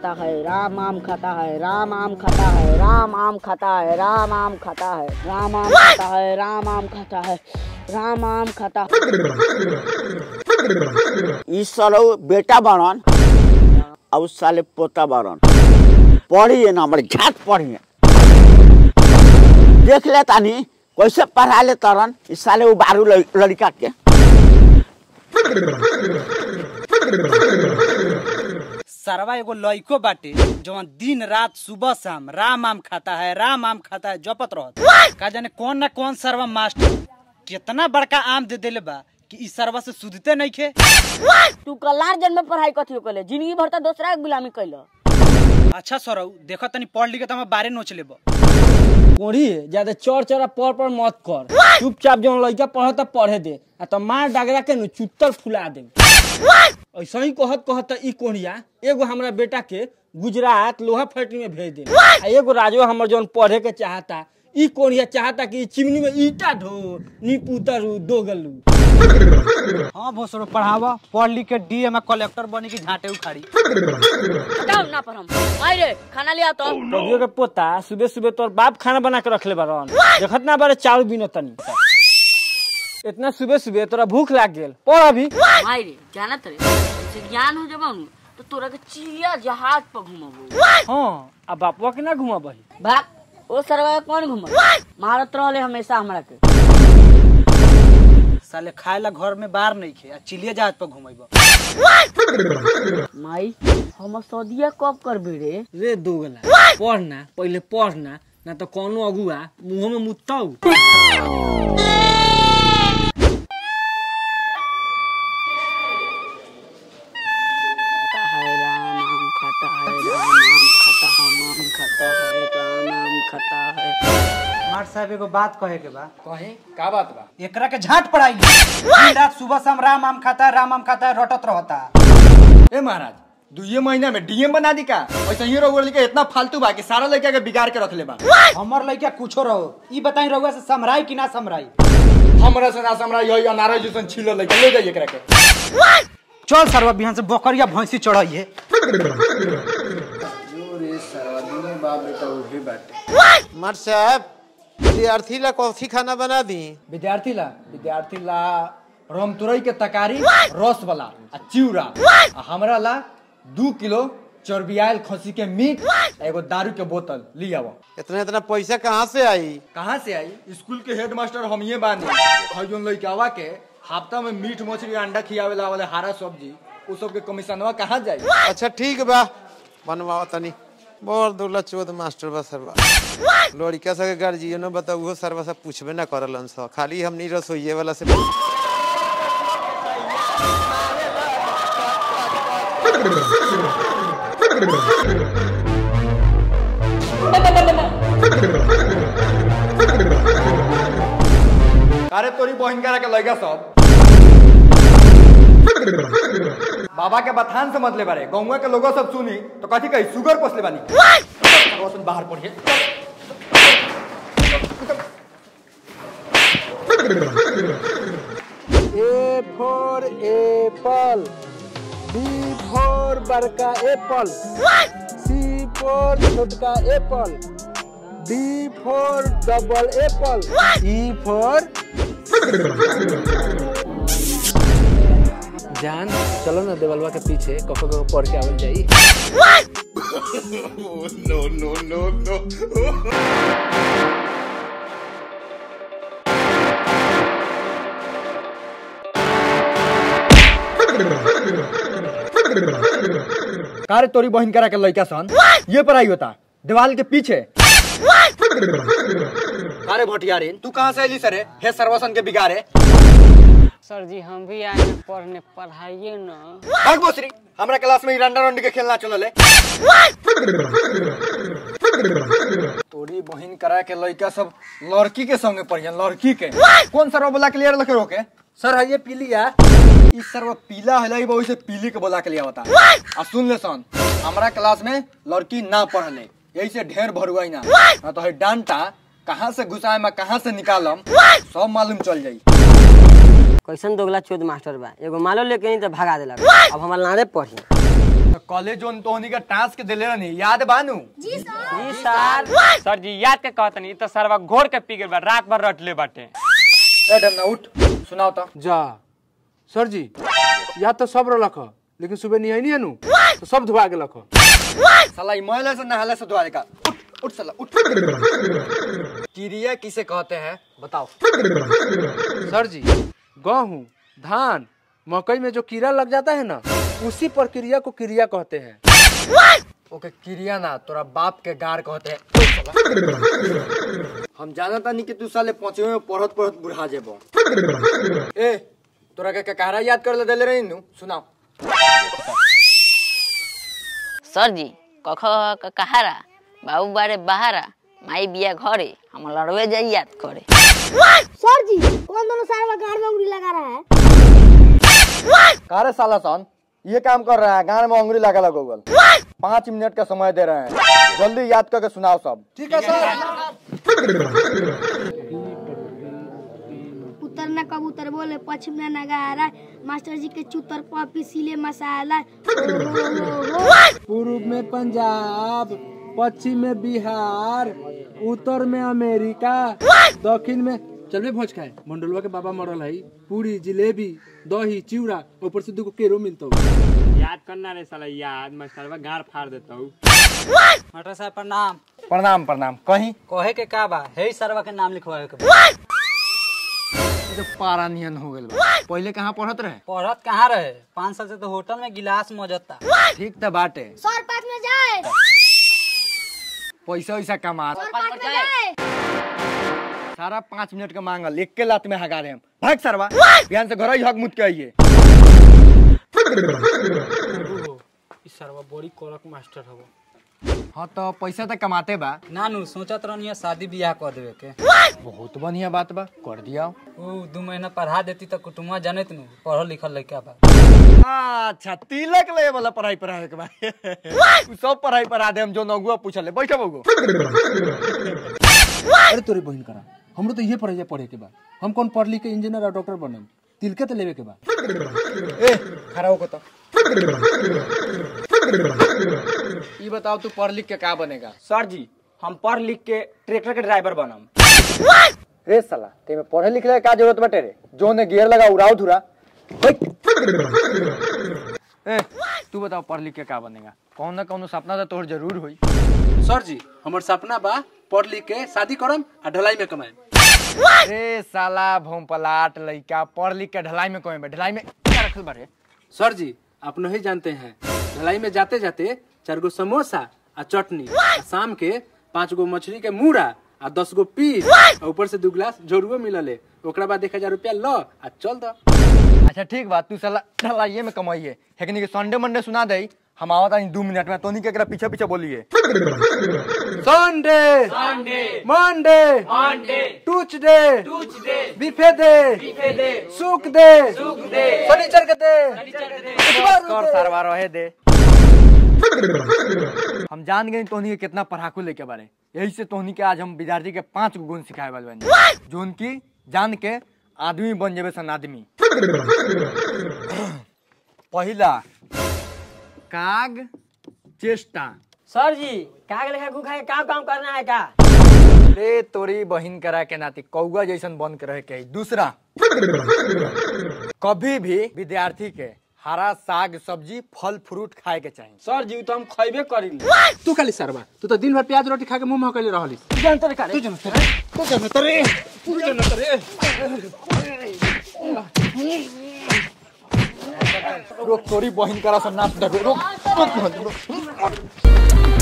खाता है राम आम खाता है राम आम खाता है राम आम खाता है राम आम खाता है राम आम खाता है राम आम खाता है राम आम खाता ई सालो बेटा बारन और उस साले पोता बारन पढ़िए ना हमारे झाट पढ़िए देख ले तानी कैसे पढ़ा ले तरन इस साले वो बारू लड़- लड़का के सरवा एगो लइको बाटे जवन दिन रात सुबह शाम राम आम खाता है राम आम खाता है जपत रहत का जाने कौन ना कौन सरवा मास्टर कितना बड़का आम दे देले बा कि ई सरवा से सुधते नहीं खे तू कलार जन्म में पढ़ाई कथी कले जिंदगी भर त दूसरा के गुलामी कैल अच्छा सरऊ देखो तनी पढ़ लिख के बारे नोच लेबो कोढ़ी ज्यादा चौर चौरा पर पर मत कर चुपचाप जौन लड़का पढ़ता पढ़े दे आ तो मार डगरा के नु चुत्तर फुला दे ऐसा ही कहत कहत ई कोढ़िया एगो हमरा बेटा के गुजरात लोहा फैक्ट्री में भेज दे आ एगो राजो हमर जौन पढ़े के चाहता ई कोढ़िया चाहता कि ई चिमनी में ईटा ढो नी पुतरू दो गलू हाँ भोसरो पढ़ावा पढ़ लिख के डीएम कलेक्टर बनी की झाटे उखाड़ी हटाओ ना पर हम आई रे खाना ले आ तो पढ़ियो के पोता सुबह सुबह तोर बाप खाना बना के रखले बारन देखत ना बारे चावल बिनो तनी इतना सुबह सुबह तोरा भूख लाग गेल पढ़ अभी आई रे जाना तरे से ज्ञान हो जब तो तोरा के चिड़िया जहाज पर घुमाबो हाँ अब बापवा के ना घुमा बही भाग ओ सरवा के कौन घुमा मारत रहले हमेशा हमरा के साले खाए ला घर में बाहर नहीं खे आ चिलिया जहाज पर घुमेबो माई हम सदिया कब करबे रे रे दोगला पढ़ना पहले पढ़ना ना तो कोनो अगुआ मुंह में मुत्ताऊ खाता है राम आम खाता है राम आम खाता हम आम खाता है राम आम खाता है मार साहब एगो बात कहे के बा कहे का बात बा एकरा के झाट पढ़ाई दिन रात सुबह शाम राम आम खाता है राम आम खाता है रटत रहता ए महाराज दुइये महीना में डीएम बना दी का ऐसा ही रहुआ लड़का इतना फालतू बा कि सारा लड़का के बिगाड़ के रख ले बा हमर लइका कुछो रहो ई बताई रहुआ से समराई कि ना समराई हमरा से ना हमरा यही अनारा जैसन छिलो लड़का ले जाइए एकरा के चल सरवा बिहान से बकरिया भैंसी चढ़ाइए मर साहब विद्यार्थी ला कॉफी खाना बना दी विद्यार्थी ला विद्यार्थी ला रामतुरई के तकारी रस वाला आ चिउरा आ हमरा ला दू किलो चर्बियाल खसी के मीट आ एगो दारू के बोतल ली आवा इतना इतना पैसा कहाँ से आई कहाँ से आई स्कूल के हेडमास्टर हम ये बानी हई जोन लइकावा के हफ्ता में मीट मछली अंडा खियावे ला वाले हरा सब्जी उ सब के कमीशनवा कहाँ जाई अच्छा ठीक बा बनवाओ तनी बहुत दुर्ला चौथ मास्टर बा सरवा लड़का सब के गार्जियनो बता उहो सरवा सब पूछबे ना करलन स खाली हमनी रसोइये वाला से अरे तोरी बहन करा के लइका सब बाबा के बथान से मतलब बारे गौवा के लोगो सब सुनी तो कथी कही शुगर पोसले बानी रोशन बाहर पढ़िए A for apple B for बड़का एप्पल सी फॉर छोटका apple D for double apple E for जान चलो ना देवलवा के पीछे कखो कखो पढ़ के आवल जाई कारे तोरी बहन करा के लइका सन ये पढ़ाई होता दीवाल के पीछे अरे भटियारी तू कहाँ से अली सर हे सर्वसन के बिगाड़े सर जी हम भी आए हैं पढ़ने पढ़ाइए ना भाग बोसरी हमरा क्लास में रंडा रंडी के खेलना चलल है तोरी बहिन करा के लड़का सब लड़की के संगे पढ़िए लड़की के कौन सरवा बोला के लिए लखे रोके सर है ये पीलिया इस सरवा पीला है लाई वही से पीली के बोला के लिए बता आ सुन ले सन हमरा क्लास में लड़की ना पढ़ले यही से ढेर भरुआई ना ना तो है डांटा कहाँ से घुसाए में कहाँ से निकालम सब मालूम चल जाई कैसन दोगला चोद मास्टर बा एगो मालो लेके नहीं तो भगा देला अब हमार नारे पढ़ी तो कॉलेज जोन तोहनी का टास्क के दिले रहनी याद बानू सर जी याद के कहतनी इ तो सरवा घोर के पी गेल बा रात भर रटले बाटे ए डमना उठ सुनाओ तो जा सर जी याद तो सब रख लेकिन सुबह नहीं आई नहीं नु तो सब धुआ के लख साला ई मैले से नहाले से धोआ का उठ उठ साला उठ क्रिया किसे कहते हैं बताओ सर जी गेहूँ धान मकई में जो कीड़ा लग जाता है ना उसी प्रक्रिया को क्रिया कहते हैं ओके क्रिया ना तोरा बाप के गार कहते हैं उठ साला। हम जानता नहीं कि तू साले पांचवे में पढ़त पढ़त बुढ़ा जेबो ए तोरा के कहारा याद कर ले देले रही नु सुनाओ सर जी कख क कहारा बाबू बारे बहारा माई बिया घरे हम लड़वे जाई याद करे सर जी कौन दोनों सारे गाड़ में उंगली लगा रहा है कारे साला सन ये काम कर रहा है गान में अंगुरी लगा लगा गूगल पाँच मिनट का समय दे रहे हैं जल्दी याद करके सुनाओ सब ठीक है उत्तर न कबूतर बोले पश्चिम न नगारा मास्टर जी के चूतर पपी सीले मसाला ओ हो हो हो पूर्व में पंजाब पश्चिम में बिहार उत्तर में अमेरिका दक्षिण में चल भोज खाए मंडलवा के बाबा मरल है पूरी जिलेबी दही चिवड़ा ऊपर से दूगो केरो मिलता याद करना रे साला याद मैं सरवा गाड़ फाड़ देता हूँ मटर साहब प्रणाम प्रणाम प्रणाम कहीं कहे के का बा हे सरवा के नाम लिखवावे के बा। तो पारा नियन हो गए पहले कहाँ पढ़त रहे पढ़त कहाँ रहे पाँच साल से तो होटल में गिलास मौजता ठीक था बाटे सर पास में जाए पैसा वैसा कमा सर पास में जाए सारा पाँच मिनट का मांगल एक के लात में हगा रहे हम भाग सरवा बिहान से घर ही हक मुत के आइए सरवा बड़ी कड़क मास्टर हवा हाँ तो पैसा तो कमाते बा नानू सोचत रहनी शादी ब्याह कर देवे के बहुत बढ़िया बात बा कर दिया ऊ दू महीना पढ़ा देती तो कुटुम्बा जनत नु पढ़ल लिखल लड़का बा अच्छा तिलक ले वाला पढ़ाई पढ़ाए के बा उ सब पढ़ाई पढ़ा दे हम जो नगुआ पूछले बैठो बगो अरे तोरे बहन करा हमरो तो ये पढ़े पढ़े के बा हम कौन पढ़ लिख के इंजीनियर और डॉक्टर बनम तिलके तो लेवे के बा ए खड़ा होको तो ये बताओ तू पढ़ लिख के का बनेगा सर जी हम पढ़ लिख के ट्रैक्टर के ड्राइवर बनम रे साला ते में पढ़े लिखे का जरूरत बटे रे जो ने गियर लगा उड़ाओ धुरा ए तू बताओ पढ़ लिख के का बनेगा कौन ना कौन सपना तो तोर जरूर होई सर जी हमर सपना बा पढ़ लिख के शादी करम आ ढलाई में कमाए रे साला भोम पलाट लइका पढ़ लिख के ढलाई में कोई बा ढलाई में क्या रखल बारे सर जी आप नहीं जानते हैं ढलाई में जाते जाते चार गो समोसा आ चटनी आ शाम के पाँच गो मछली के मुड़ा आ दस गो पीस आ ऊपर से दू गिलास जोरुओ मिलले ओकरा बाद एक हजार रुपया लो आ चल दो अच्छा ठीक बात तू साला ढलाइए में कमाइए हेकनी के संडे मंडे सुना दे हम आवत आई दो मिनट में तोनी के एकरा पीछे पीछे बोलिए संडे मंडे ट्यूसडे बिफे दे सुख दे शनिचर के दे कर सरवा रहे दे हम जान गए तोहनी के कितना पढ़ाकू लेके बारे यही से तोहनी के आज हम विद्यार्थी के पांच गो गुण सिखाए वाले बनी जोन की जान के आदमी बन जेबे सन आदमी पहला काग चेष्टा सर जी काग लेखा गुखा के काम काम करना है का रे तोरी बहिन करा के नाती कौआ जैसन बन के रहे के है। दूसरा कभी भी विद्यार्थी के हरा साग सब्जी फल फ्रूट खाए के चाहिए सर जी उ तो हम खैबे करी तू खाली सरवा तू तो दिन भर प्याज रोटी खा के मुंह महकले रहली रोक तोरी बहिन करा सन नाच देखो रोक रोक रोक